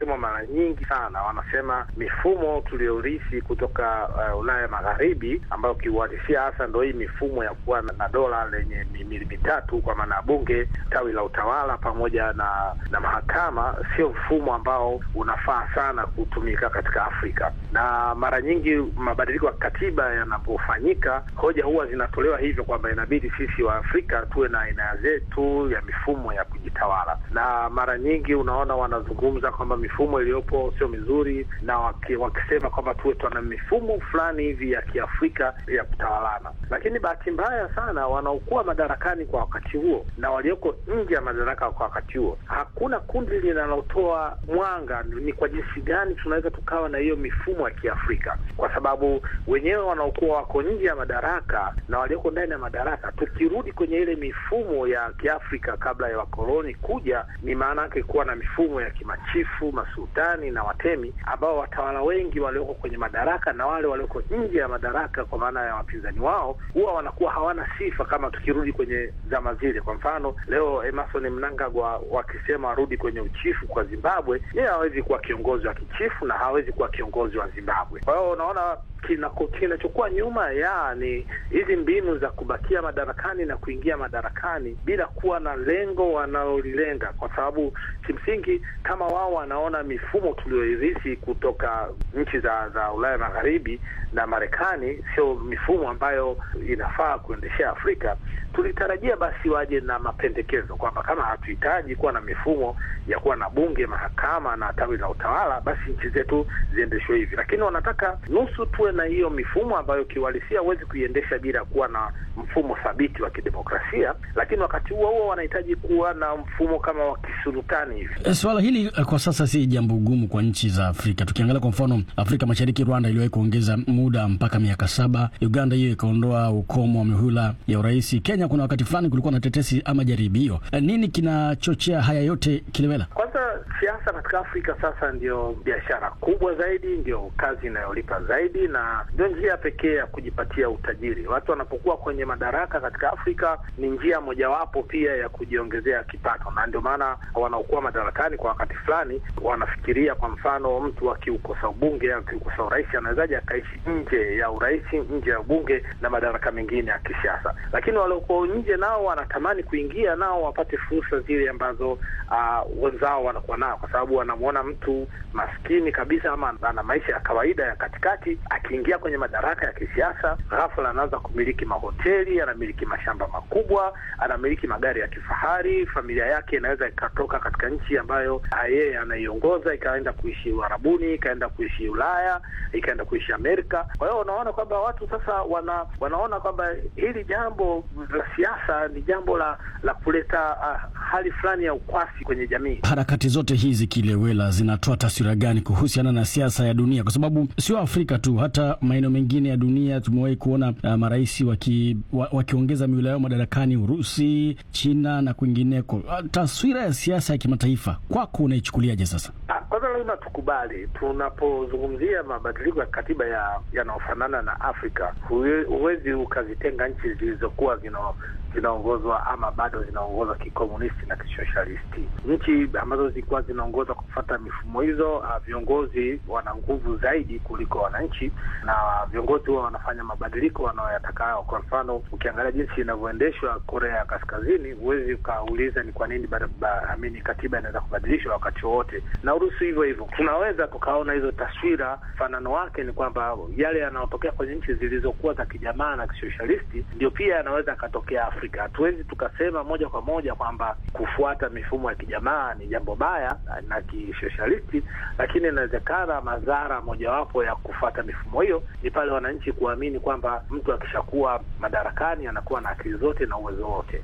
inasemwa mara nyingi sana, wanasema mifumo tuliyorisi kutoka uh, Ulaya Magharibi, ambayo kiuhalisia hasa ndo hii mifumo ya kuwa na dola lenye mihimili mitatu, kwa maana ya bunge, tawi la utawala pamoja na na mahakama, sio mfumo ambao unafaa sana kutumika katika Afrika. Na mara nyingi mabadiliko ya katiba yanapofanyika, hoja huwa zinatolewa hivyo kwamba inabidi sisi wa Afrika tuwe na aina zetu ya mifumo ya kujitawala, na mara nyingi unaona wanazungumza kwamba mifumo iliyopo sio mizuri, na waki, wakisema kwamba tuwe tuna mifumo fulani hivi ya Kiafrika ya kutawalana. Lakini bahati mbaya sana wanaokuwa madarakani kwa wakati huo na walioko nje ya madaraka kwa wakati huo, hakuna kundi linalotoa mwanga ni kwa jinsi gani tunaweza tukawa na hiyo mifumo ya Kiafrika, kwa sababu wenyewe wanaokuwa wako nje ya madaraka na walioko ndani ya madaraka, tukirudi kwenye ile mifumo ya Kiafrika kabla ya wakoloni kuja, ni maana yake kuwa na mifumo ya kimachifu, masultani na watemi, ambao watawala wengi walioko kwenye madaraka na wale walioko nje ya madaraka, kwa maana ya wapinzani wao, huwa wanakuwa hawana sifa, kama tukirudi kwenye zama zile. Kwa mfano leo Emerson Mnangagwa wakisema warudi kwenye uchifu kwa Zimbabwe, yeye hawezi kuwa kiongozi wa kichifu na hawezi kuwa kiongozi wa Zimbabwe. Kwa hiyo unaona kinachokuwa nyuma ya ni hizi mbinu za kubakia madarakani na kuingia madarakani bila kuwa na lengo wanalolilenga, kwa sababu kimsingi kama wao wanaona mifumo tulioirithi kutoka nchi za za Ulaya Magharibi na Marekani sio mifumo ambayo inafaa kuendeshea Afrika, tulitarajia basi waje na mapendekezo kwamba kama hatuhitaji kuwa na mifumo ya kuwa na bunge, mahakama na tawi la utawala, basi nchi zetu ziendeshwe hivi, lakini wanataka nusu tuwe na hiyo mifumo ambayo kiuhalisia huwezi kuiendesha bila kuwa na mfumo thabiti wa kidemokrasia, lakini wakati huo huo wanahitaji kuwa na mfumo kama wa kisultani hivi. Swala hili kwa sasa si jambo gumu kwa nchi za Afrika. Tukiangalia kwa mfano Afrika Mashariki, Rwanda iliwahi kuongeza muda mpaka miaka saba. Uganda hiyo ikaondoa ukomo wa mihula ya urais. Kenya kuna wakati fulani kulikuwa na tetesi ama jaribio. Nini kinachochea haya yote, Kilewela? Kwanza siasa katika Afrika sasa ndio biashara kubwa zaidi, ndio kazi inayolipa zaidi na ndio njia pekee ya kujipatia utajiri. Watu wanapokuwa kwenye madaraka katika Afrika ni njia mojawapo pia ya kujiongezea kipato, na ndio maana wanaokuwa madarakani kwa wakati fulani wanafikiria, kwa mfano, mtu akiukosa ubunge, akiukosa urais, anawezaje akaishi nje ya urais, nje ya ubunge na madaraka mengine ya kisiasa. Lakini waliokuwa nje nao wanatamani kuingia, nao wapate fursa zile ambazo uh, wenzao wanakuwa nao, kwa sababu wanamwona mtu maskini kabisa ama ana maisha ya kawaida ya katikati akiingia kwenye madaraka ya kisiasa, ghafla anaanza kumiliki mahoteli, anamiliki mashamba makubwa, anamiliki magari ya kifahari. Familia yake inaweza ikatoka katika nchi ambayo yeye anaiongoza ikaenda kuishi Uarabuni, ikaenda kuishi Ulaya, ikaenda kuishi Amerika. Kwa hiyo unaona kwamba watu sasa wana, wanaona kwamba hili jambo la siasa ni jambo la la kuleta uh, hali fulani ya ukwasi kwenye jamii. Harakati zote hizi Kilewela, zinatoa taswira gani kuhusiana na siasa ya dunia? Kwa sababu sio Afrika tu, hata maeneo mengine ya dunia tumewahi kuona uh, marais waki, wa, wakiongeza miula yao madarakani, Urusi, China na kwingineko. Uh, taswira ya siasa ya kimataifa kwako unaichukuliaje sasa? Kwanza lazima tukubali, tunapozungumzia mabadiliko ya katiba ya yanayofanana na Afrika, huwezi ukazitenga nchi zilizokuwa zina zinaongozwa ama bado zinaongozwa kikomunisti na kisosialisti. Nchi ambazo zilikuwa zinaongozwa kufuata mifumo hizo, uh, viongozi wana nguvu zaidi kuliko wananchi, na viongozi huwa wanafanya mabadiliko wanayoyataka hao. Kwa mfano, ukiangalia jinsi inavyoendeshwa Korea ya Kaskazini, huwezi ukauliza ni kwa nini amini katiba inaweza kubadilishwa wakati wowote, na Urusi hivyo hivyo. Tunaweza tukaona hizo taswira. Mfanano wake ni kwamba yale yanayotokea kwenye nchi zilizokuwa za kijamaa na kisosialisti ndio pia yanaweza yakatokea Afrika. Hatuwezi tukasema moja kwa moja kwamba kufuata mifumo ya kijamaa ni jambo baya na kisosialisti, lakini inawezekana madhara mojawapo ya kufuata mifumo hiyo ni pale wananchi kuamini kwamba mtu akishakuwa madarakani anakuwa na akili zote na uwezo wote.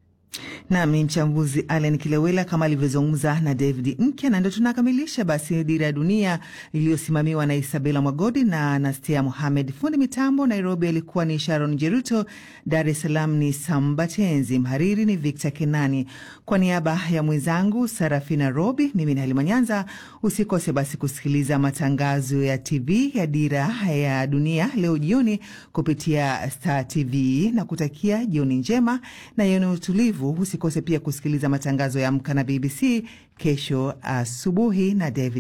Nami mchambuzi Allen Kilewela kama alivyozungumza na David Nkya, na ndio tunakamilisha basi Dira ya Dunia iliyosimamiwa na Isabela Mwagodi na Anastia Mohamed. Fundi mitambo Nairobi alikuwa ni Sharon Jeruto, Dar es Salaam ni Sambatenzi, mhariri ni Victor Kenani. Kwa niaba ya mwenzangu Sarafina Robi, mimi ni Halima Nyanza. Usikose basi kusikiliza matangazo ya TV ya Dira ya Dunia leo jioni kupitia Star TV na kutakia jioni njema na yenye utulivu. Usikose pia kusikiliza matangazo ya Amka na BBC kesho asubuhi na David